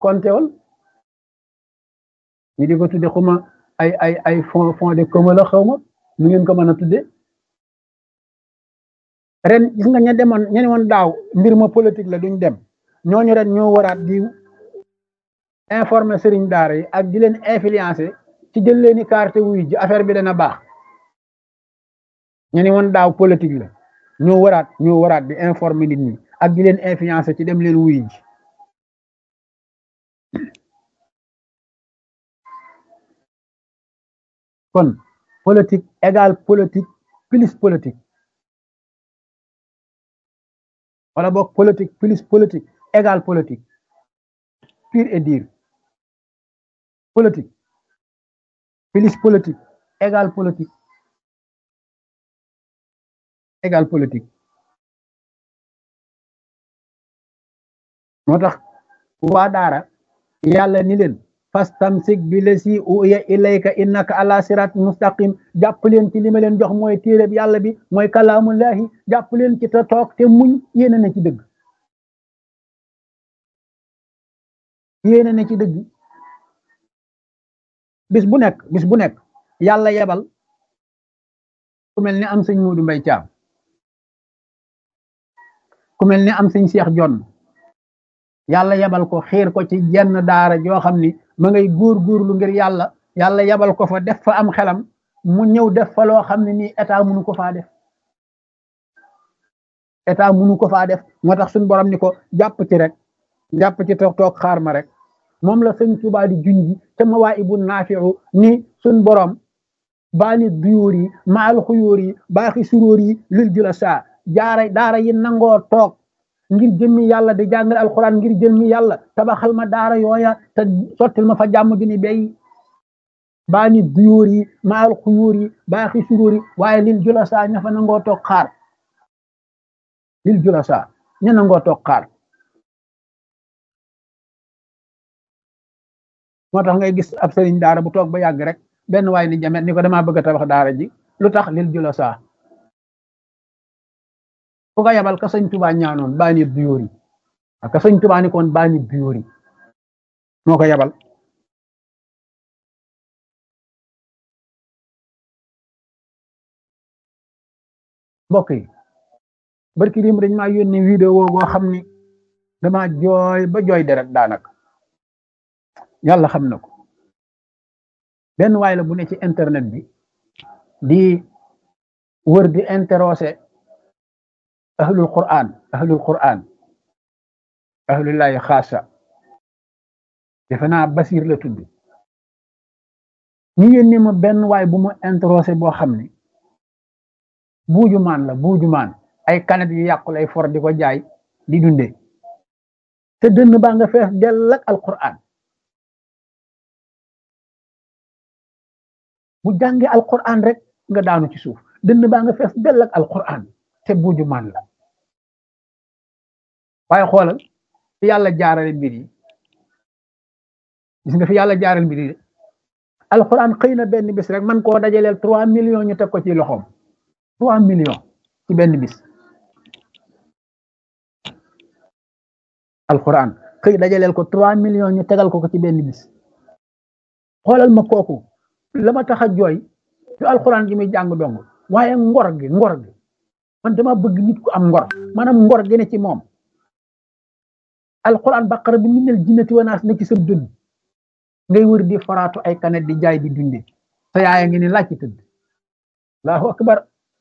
kontewal ñu di ko tudde xuma ay ay ay fond fond de commun la xaw ma nu ngeen ko mën a tudde ren gis nga ña demoon ña demoon daaw mbir ma politique la duñ dem ñooñu ren ñoo waraat di informer sëriñ daara yi ak di leen influencer ci jël leen i carte wuy ji affaire bi dana baax ñu ni woon daaw politique la ñoo waraat ñoo waraat di informer nit ñi ak di leen influencer ci dem leen wuy ji kon politique égale politique plus politique wala boog politique plus politique égale politique pure et dire politique plus politique égale politique égale politique moo tax waa daara yàlla ni leen fastamsik bi lasi uya ilayka innaka ala sirat mustaqim jàpp leen ci li ma leen jox mooy téereb yàlla bi mooy kalaamullahi jàpp leen ci te toog te muñ yéene na ci dëgg yéene na ci dëgg bis bu nekk bis bu nekk yàlla yebal ku mel ni am sëñ Muudu Mbay Caam ku mel ni am sëñ Seex Jonn yàlla yebal ko xiir ko ci jenn daara joo xam ni ma ngay góor góorlu ngir yàlla yàlla yebal ko fa def fa am xelam mu ñëw def fa loo xam ne nii état munu ko faa def état munu ko faa def moo tax suñu borom ni ko jàpp ci rek jàpp ci toog toog xaar ma rek moom la sëñ Tuubaa di junji te ma waa ibu naafiu ni suñ borom baani duyóor yi maal xuyóor yi baaxi suróor yi lil jula saa jaara daara yi nangoo toog ngir jëmmi yàlla di jàngale alxuraan ngir jëmmi yàlla tabaxal ma daara yooya te sottil ma fa jàmm ju ni bay baani duyóor yi maal xuyóor yi baaxi suróor yi waaye lil jula saa ña fa nangoo toog xaar lil jula saa ña nangoo toog xaar moo tax ngay gis ab sëriñ daara bu toog ba yàgg rek benn waay ni jamet ni ko damaa bëgg a tabax daara ji lu tax lil jula saa ku ko yabal ka sëñ tubaa ñaanoon baani duyóor yi ak ka sëñ tubaa ni koon baani duyóor yi moo ko yabal mbokk yi barki dim dañ maa yónnee vidéo boo xam ni dama jooy ba jooy deret daanaka yàlla xam na ko benn waay la bu ne ci internet bi di wër di interroger ahlul quran ahlul quran ahlullahi xaasa defe naa basir la tudd ñu yónnee ma benn waay bu mu interroger boo xam ne buuju maan la buuju maan ay kanet yu yàqu lay for di ko jaay di dunde te dënn baa nga fees dell ak alquran bu jàngee alquran rek nga daanu ci suuf dënn baa nga fees dell ak alquran te buuju maan la waaye xoolal fi yàlla jaarale mbir yi gis nga fi yàlla jaarale mbir yi alquran xëy na benn bis rek man koo dajaleel trois millions ñu teg ko ci loxoom trois millions ci benn bis alquran xëy dajaleel ko trois millions ñu tegal ko ko ci benn bis xoolal ma kooku la ma tax a jooy du alquran ji muy jàng dong waaye ngor gi ngor gi man dama bëgg nit ku am ngor maanaam ngor gi ne ci moom alquran baqara bi minal jinnati wanaas na ci sa dënn ngay wër di faraatu ay kanet di jaay di dunde sa yaaya ngi ni laaj ci tëdd allahu akbar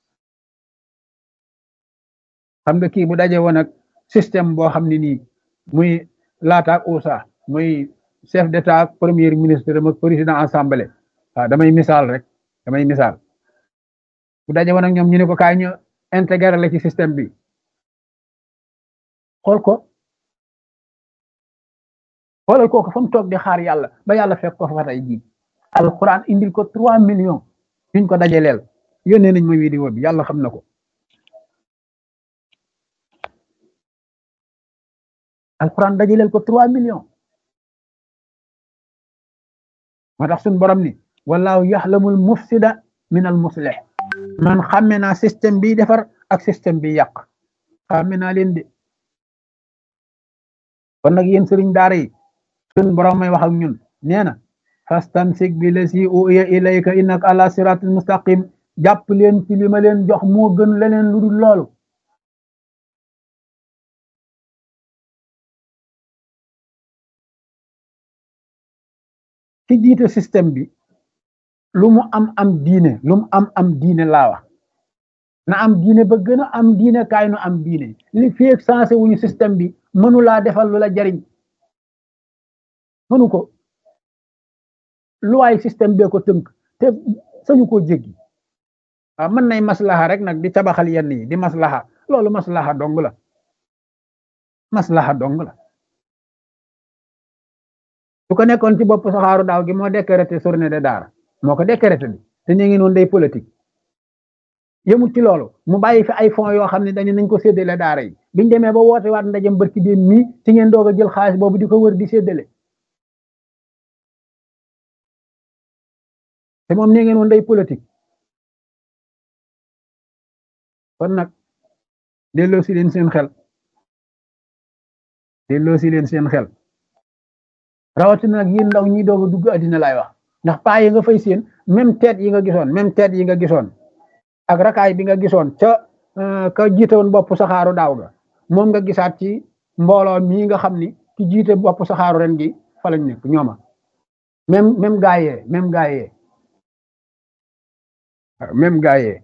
xam nga kii bu daje woon ak système boo xam ne nii muy laataak USA muy chef d'état ak premier ministre ak président assemblée waaw damay misaal rek damay misaal bu daje woon ak ñoom ñu ne ko kaay ñu intégré la ci système bi xool ko xoolal kooku fa mu toog di xaar yàlla ba yàlla fekk ko fa tey jii alquran indil ko trois millions yuñ ko dajaleel yónnee nañ ma vidéo bi yàlla xam na ko alquran dajaleel ko trois millions moo tax suñ borom ni wallahu yaxlamul mufsida min al muslih man xàmme naa système bi defar ak système bi yàq xàmme naa leen de kon nag yéen sëriñ daara yi sun borom may wax ak ñun nee na fastamsik bi lasi uya ilayka innaka ala siratil mustaqim jàpp leen ci li ma leen jox moo gën leneen lu dul loolu ci jiite système bi lu mu am am diine lu mu am am diine laa wax na am diine ba gën a am diine kaay nu am diine li feeg sensé wuñu système bi mënu laa defal lu la jariñ mënu ko lu waay système bee ko tënk te sañu koo jéggi waaw mën nay maslaha rek nag di tabaxal yenn yi di maslaha loolu maslaha dong la maslaha dong la su ko nekkoon ci bopp saxaaru daaw gi moo décrété journée de daara moo ko décrété bi te ñu ngi noonu day politique yëmut ci loolu mu bàyyi fi ay fonds yoo xam ne dañu nañ ko séddale daara yi biñ demee ba woote waat ndajem barki déen mii ci ngeen doog a jël xaalis boobu di ko wër di séddale te moom nee ngeen woon day politique kon nag delloo si leen seen xel delloo si leen seen xel rawatina nag yéen ndaw ñi doog a dugg addina laay wax ndax paa yi nga fay seen même tête yi nga gisoon même tête yi nga gisoon ak rakaay bi nga gisoon ca ka jiite woon bopp saxaaru daaw ga moom nga gisaat ci mbooloo mii nga xam ni ki jiite bopp saxaaru ren gi fa lañ nekk ñooma même même gaayee même gaayee même gaayee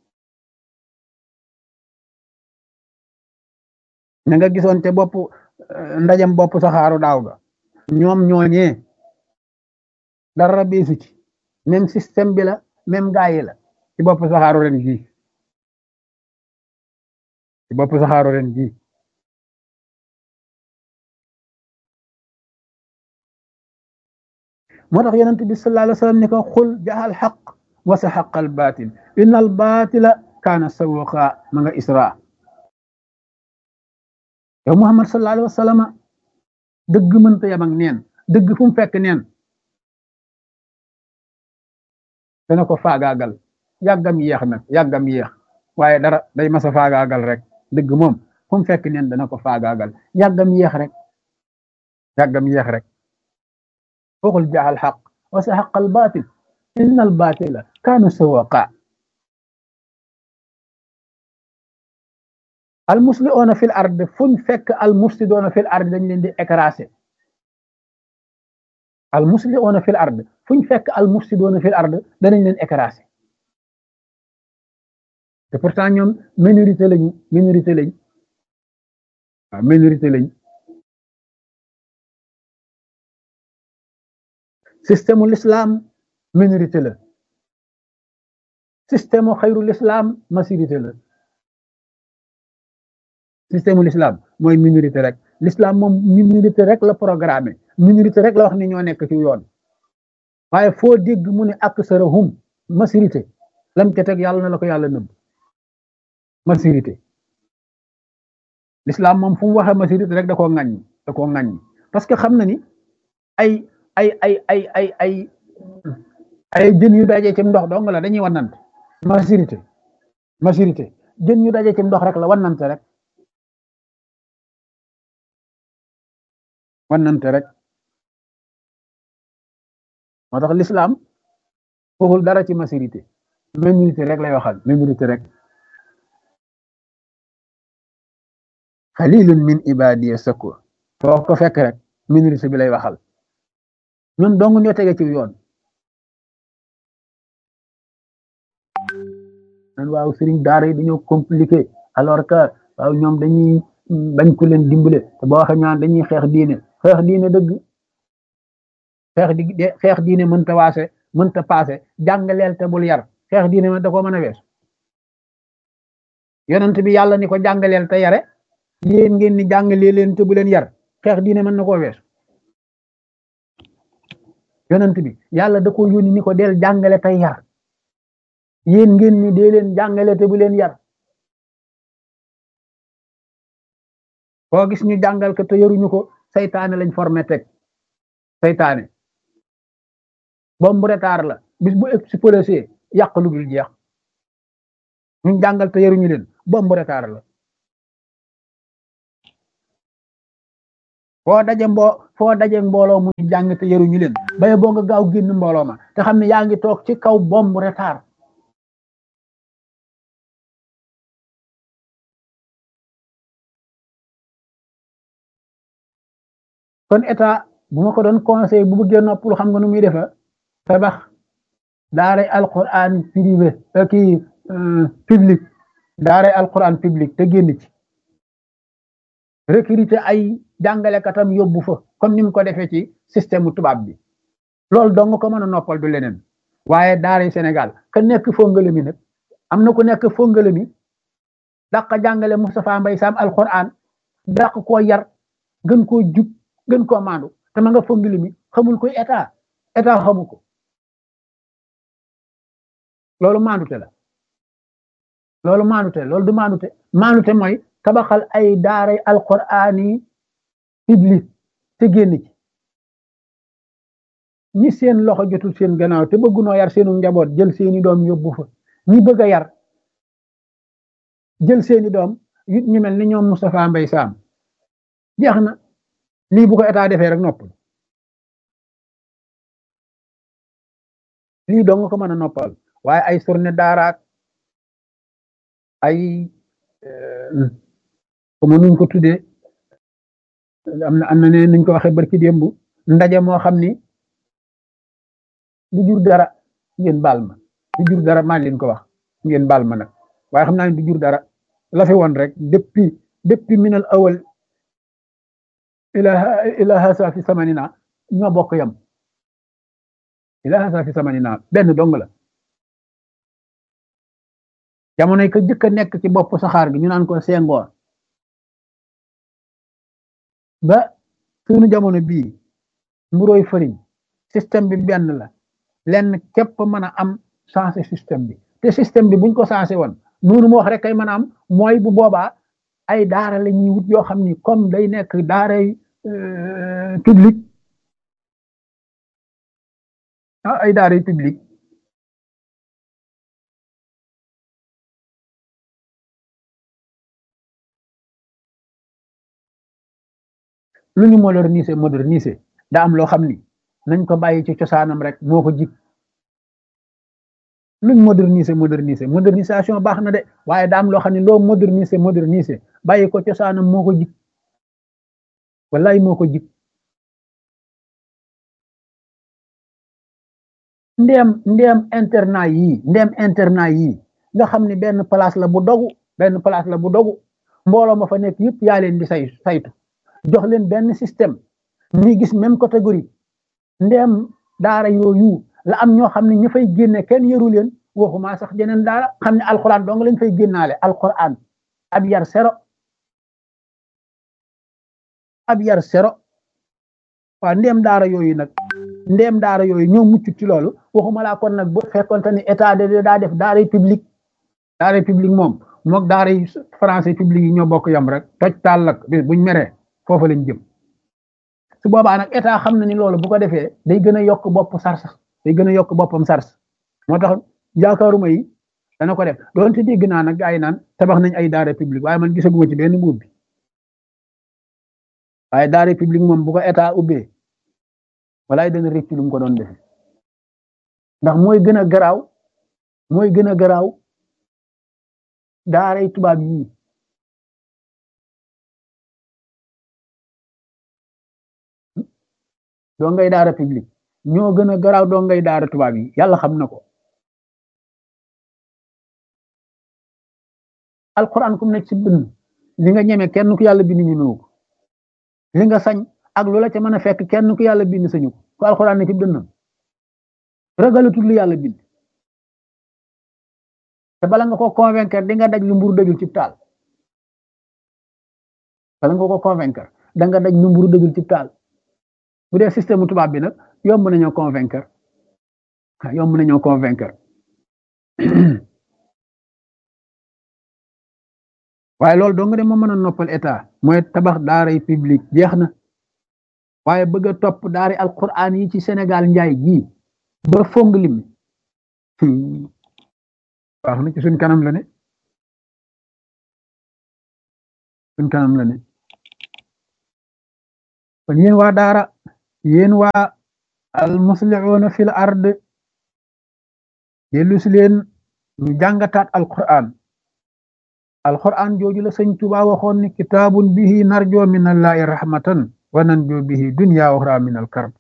na nga gisoon te bopp ndajam bopp saxaaru daaw ga ñoom ñooñee dara beesu ci même système bi la même gaay la ci bopp saxaaru ren gi ci bopp saxaaru ren gi moo tax yonent bi sallallahu alayhi wa sallam ne ko xul jaxal xaq wa sa xaqal baatil inna al baatila kaana sawuqa ma nga isra yow muhammad sallallahu alayhi wa sallam dëgg mënta yam ak neen dëgg fu mu fekk neen dana ko faagaagal yàggam yéex nag yàggam yéex waaye dara day masa faagaagal rek dëgg moom fu mu fekk neen dana ko faagaagal yàggam yéex rek yàggam yéex rek waxul jaaxal xaq wa sa xaq al baatil inna al baatila kaana sawaqa al muslihoona fil ard fuñ fekk al mufsidoona fil ard dañ leen di écraser al muslihoona fil ard fuñ fekk al mufsidoona fil ard danañ leen écraser te pourtant ñoom minorité lañu minorité lañ waaw minorité lañ système l'islam minorité la système xayrul islam majorité la système l'islam mooy minorité rek l'islam moom minorité rek la programmé minorité rek la wax ni ñoo nekk ci yoon waaye foo dégg mu ne ak sarahum majorité lam ca teg yàlla na la ko yàlla nëbb majorité l'islam moom fu mu waxee majorité rek da koo ŋaññi da koo ŋaññi parce que xam na ni ay ay ay ay ay ay ay jën yu daje ci ndox dong la dañuy wannante majorité majorité jën yu daje ci ndox rek la wannante rek wannante rek moo tax l'islam waxul dara ci majorité minorité rek lay waxal minorité rek xalilun min ibadiya sakur foo ko fekk rek minorité bi lay waxal ñun dong ñoo tege ci yoon nan waaw sëriñ daara yi dañoo compliqué alors que waaw ñoom dañuy bañ ku leen dimbale te boo waxee ñaan dañuy xeex diine xeex diine dëgg xeex di xeex diine mënta waase mënta paase jàngaleel te bul yar xeex diine ma da ko mën a wees yonent bi yàlla ni ko jàngaleel te yare yéen ngeen ni jàngalee leen te bu leen yar xeex diine mën na koo wees yonent bi yàlla da ko yónni ni ko del jàngale tey yar yéen ngeen ni dee leen jàngale te bu leen yar koo gis ñu jàngal ko te yaruñu ko saytaane lañ formé teg saytaane bombu retard la bis bu explosé yàq lu dul jeex ñu jàngal te yaruñu leen bombu retard la foo daje mboo foo daje mbooloo mu jàng te yaruñu leen baye boo nga gaaw génn mbooloo ma te xam ne yaa ngi toog ci kaw bomb retard kon état bu ma ko doon conseil bu bëggee noppalu xam nga nu muy defa tabax daaray alquran privé kii public daaray alquran public te génn ci recruter ay jàngalekatam yóbbu fa comme ni mu ko defee ci système tubaab bi loolu dong ko mën a noppal du leneen waaye daaray Sénégal ka nekk fongale mi nag am na ku nekk fongale mi dàq jàngale Moustapha Mbay Sam alquran dàq koo yar gën koo jub gën koo maandu te ma nga fongale mi xamul koy état état xamu ko loolu maandute la loolu maandute loolu du maandute maandute mooy tabaxal ay daaray alquraan yi public te génn ci ñi seen loxo jotul seen gannaaw te bëggunoo yar seenu njaboot jël seeni doom yóbbu fa ñi bëgg a yar jël seeni doom yit ñu mel ni ñoom Moustapha Mbay Sam jeex na lii bu ko état defee rek noppal lii dong ko mën a noppal waaye ay surne daaraak ay comme nuñ ko tuddee am na am na ne nuñ ko waxee barki démb ndaje moo xam ni du jur dara ngeen baal ma du jur dara maa leen ko wax ngeen baal ma nag waaye xam naa ne du jur dara la fi woon rek depuis depuis minal awal ila ila hasa fi samanina ñoo bokk yam ila hasa fi samanina benn dong la jamonoy ko jëkk a nekk ci bopp saxaar gi ñu naan ko sengoor ba suñu jamono bii mburoy fëriñ système bi benn la lenn képp mën a am changé système bi te système bi buñ ko changé woon noonu mu wax rek kay mën a am mooy bu boobaa ay daara la ñuy wut yoo xam ni comme day nekk daaray public ah ay daaray public lu ñu moderniser moderniser daa am loo xam ni nañ ko bàyyi ci cosaanam rek moo ko jig luñ moderniser moderniser modernisation baax na de waaye daa am loo xam ne loo moderniser moderniser bàyyi ko cosaanam moo ko jig wallaay moo ko jig ndeem ndeem internat yii ndeem internat yii nga xam ne benn place la bu dogu benn place la bu dogu mbooloo ma fa nekk yëpp yaa leen di say saytu jox leen benn système ñuy gis même catégorie ndeem daara yooyu la am ñoo xam ne ña fay génne kenn yëru leen waxuma sax jeneen daara xam ne alxuraan dong lañ fay génnaale alxuraan ab yar sero ab yar sero waaw ndeem daara yooyu nag ndeem daara yooyu ñoo mucc ci loolu waxuma laa kon nag bu fekkonte ni état de daa def daara public daara public moom mook daara yi français public yi ñoo bokk yam rek toj taal lak bis buñ meree foofa lañ jëm su boobaa nag état xam na ni loolu bu ko defee day gën a yokk bopp sars day gën a yokk boppam sars moo tax yaakaaruma yi dana ko def doonte dégg naa nag gaa yi naan tabax nañ ay daara public waaye man gisaguma ci benn mbuub bi waaye daara public moom bu ko état ubbee walaay dana rëcc lu mu ko doon defe ndax mooy gën a garaaw mooy gën a garaaw daaray tubaab yii doo ngay daara public ñoo gën a garaaw doo ngay daara tubaab yi yàlla xam na ko alquran kum nekk ci bind li nga ñeme kenn ku yàlla bind ñemewu ko li nga sañ ak loola ca mën a fekk kenn ku yàlla bind sañu ko ku alquran ne ci dënnam ragalatul li yàlla bind te bala nga ko convaincre di nga daj lu mburu dëjul ci taal bala nga ko convaincre da nga daj lu mburu dëjul ci taal bu dee système tubaab bi nag yomb nañoo convaincre yomb nañoo convaincre waaye loolu dong de moo mën a noppal état mooy tabax daaray public jeex na waaye bëgg a topp daari alquran yi ci Sénégal njaay gii ba fong lim wax na ci suñ kanam la ne suñ kanam la ne kon yéen waa daara yéen waa al muslihuuna fil ard dellu si leen ñu jàngataat alquran alquran jooju la sëñ Tuubaa waxoon ni kitaabun bihi narjo min allahi rahmatan wa nanjo bihi dunya uxra min al karb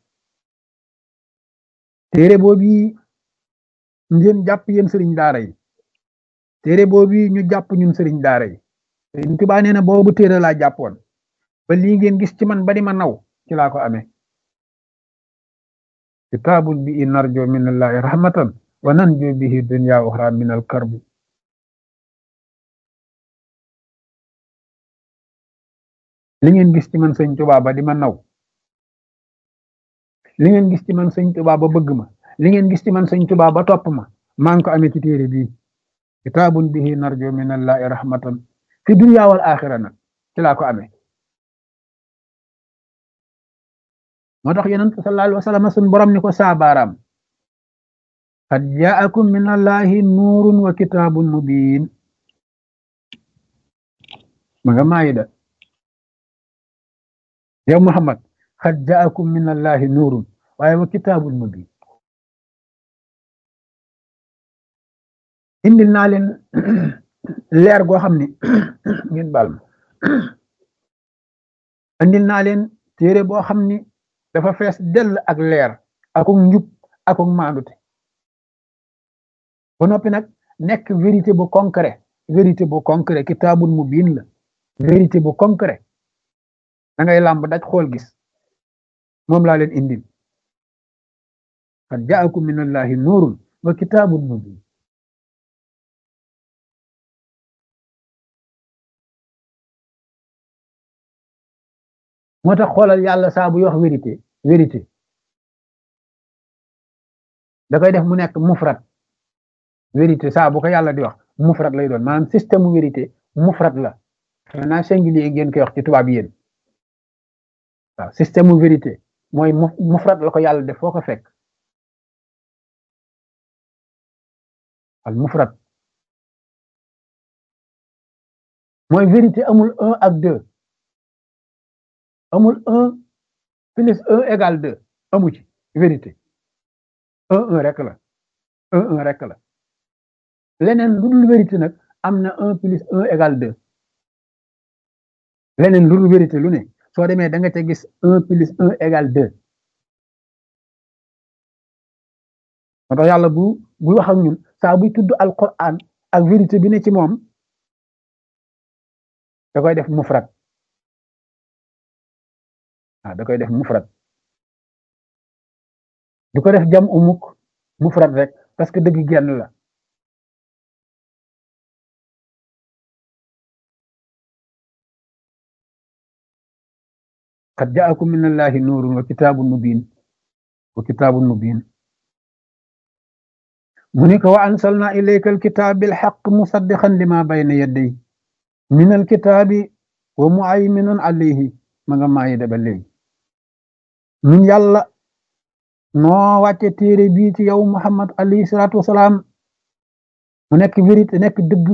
téere boobu ngeen jàpp yéen sëriñ daara yi téere boobu ñu jàpp ñun sëriñ daara yi sëriñ Tuubaa nee na boobu téere laa jàppoon ba lii ngeen gis ci man ba di ma naw ci laa ko amee kitaabun bihi narjo min allahi rahmatan wa nanjo bihi dunya uxra min al karb li ngeen gis ci man sëñ Tuubaa ba di ma naw li ngeen gis ci man sëñ Tuubaa ba bëgg ma li ngeen gis ci man sëñ Tuubaa ba topp ma maa ngi ko amee ci téere bii kitaabun bihi narjo min allahi rahmatan fi dunya wal axira nag ci laa ko amee moo tax yonent sallallahu alayhi wa sallam sun borom ni ko saabaaraam qad jaakum min allahi nuurun wa kitaabun mubiin ma nga maayida yow Muhammad qad jaakum min allahi nuurun waaye wa kitaabun mubiin indil naa leen leer goo xam ne ngeen baal ma indil naa leen téere boo xam ni dafa fees dell ak leer akuk njub akuk maandute ba noppi nag nekk vérité bu concret vérité bu concret kitaabun mubiin la vérité bu concret da ngay làmb daj xool gis moom laa leen indil qad jaakum min allahi nuurun wa kitaabun mubiin moo tax xoolal yàlla saa buy wax vérité vérité da koy def mu nekk mufrat vérité saa bu ko yàlla di wax mufrat lay doon maanaam système mu vérité mufrat la maintenant singulier ngeen koy wax ci tubaab yéen waaw système mu vérité mooy mufrat la ko yàlla def foo ko fekk al mufrat mooy vérité amul un ak deux amul un plus un égal deux amu ci vérité un un rek la un un rek la leneen lu dul vérité nag am na un plus un égal deux leneen lu dul vérité lu ne soo demee da nga ca gis un plus un égal deux moo tax yàlla bu bu wax ak ñun saa buy tudd alquran ak vérité bi ne ci moom da koy def mufrat ah da koy def mufrat du ko def jam umuk mufrat rek parce que dëgg genn la qad jaakum min allahi nuurun wa kitaabun mubiin wa kitaabun mubiin mu ni ko wa ansalna ilayka alkitaab bilxaq musaddiqan lima bayna yadday min alkitaabi wa muayminun alayhi ma nga maayi da ba léegi ñun yàlla noo wàcce téere bii ci yow muhammad alayhi salaatu wasalaam mu nekk vérité nekk dëgg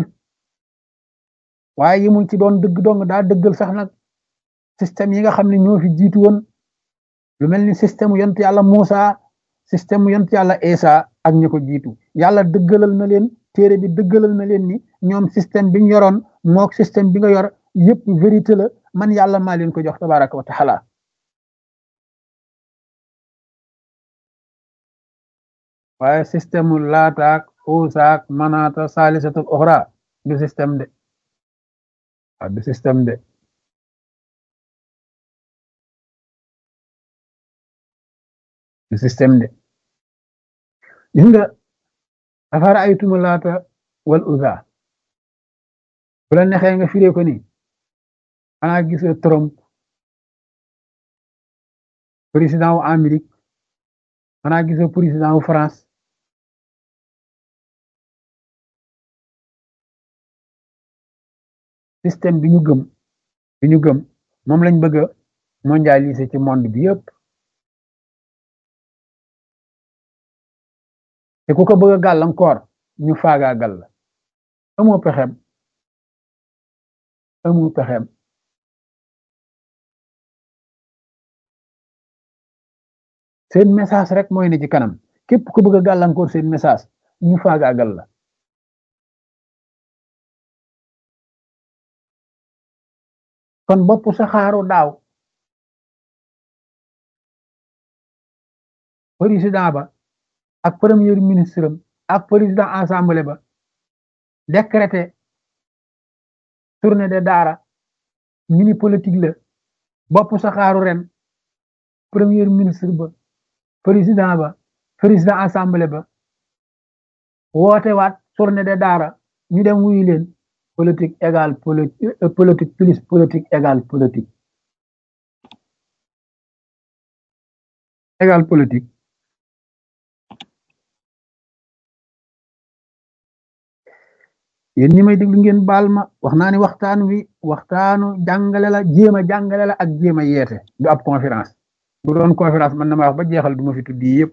waaye yimul ci doon dëgg dong daa dëggal sax nag système yi nga xam ne ñoo fi jiitu woon lu mel ni système yont yàlla Muusa système yont yàlla Isa ak ñi ko jiitu yàlla dëggalal na leen téere bi dëggalal na leen ni ñoom système bi ñu yoroon mook système bi nga yor yépp vérité la man yàlla maa leen ko jox tabaraka wa taala waaye système laataak uusaak manaata saalisatul oxra du système de waaw du système de du système de gis nga afara aytuma laata wal uza bu la nexee nga firee ko ni xanaa gisoo Trump président wu Amérique xanaa gisoo président wu France système bi ñu gëm bi ñu gëm moom lañ bëgg a mondialiser ci monde bi yëpp te ku ko bëgg a gàllankoor ñu faagaagal la amoo pexem amoo pexem seen message rek mooy ne ci kanam képp ku bëgg a gàllankoor seen message ñu faagaagal la kon bopp saxaaru daaw président ba ak premier ministre am ak président assemblée ba décrété tournée de daara ñu ni politique la bopp saxaaru ren premier ministre ba président ba président assemblée ba woote waat tournée de daara ñu dem wuyu leen politique égale politique plus politique égale politique égale politique yéen ñi may déglu ngeen baal ma wax naa ni waxtaan wi waxtaanu jàngale la jéem a jàngale la ak jéem a yeete du ab conférence bu doon conférence man na ma wax ba jeexal du ma fi tuddi yëpp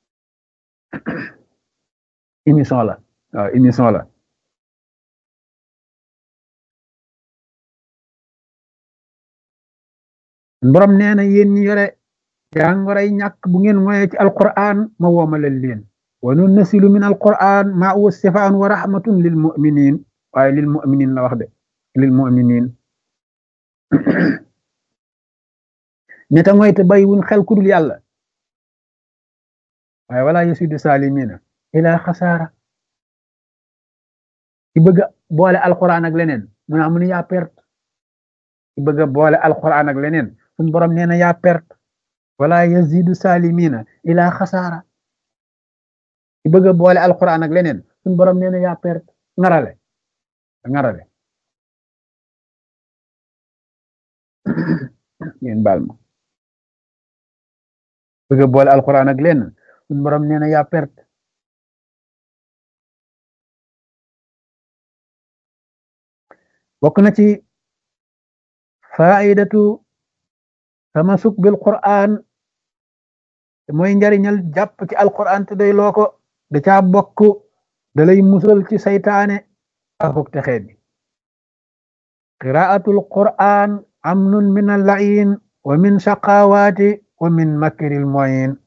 émission la waaw émission la borom nee na yéen ñi yore jàngoray ñàkk bu ngeen moye ci alquran ma woomalal leen wa nunnasilu min alquran ma huwa sifaan wa rahmatun lil muminin waaye lil muminin la wax de lil muminin ñeta ngoy te bay wun xel kudul yàlla waaye wala yasidu salimina ila xasaara ci bëgg boole alquran ak leneen mu naa mu ne yaa perte ci bëgg boole alquran ak leneen suñ borom nee na yaa perte wala yazidu salimina ila xasaara ci bëgg boole alquran ak leneen suñ borom nee na yaa perte ngarale ngarale ngeen baal ma bëgg boole alquran ak leneen suñ borom nee na yaa perte bokk na ci faidatu tamasuk bil quran mooy njariñal jàpp ci alquran te day loo ko da caa bokk da lay musal ci saytaane akuk texee bi qiraatul quran amnun min allain wa min shaqawaati wa min makril moyin